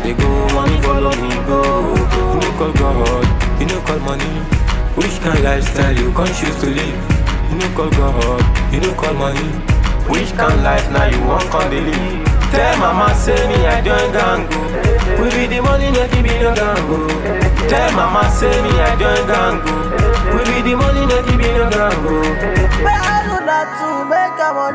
dey go, money follow me go. You no call God, you no call money. Which kind lifestyle you can choose to live? You no call God, you no call money. Which kind life now you want come dey live? Tell mama say me I join gang go. We be the money make it be no gang go. Tell mama say me I join gang go. We be the money make it be no gang go. Make I do that too, make am on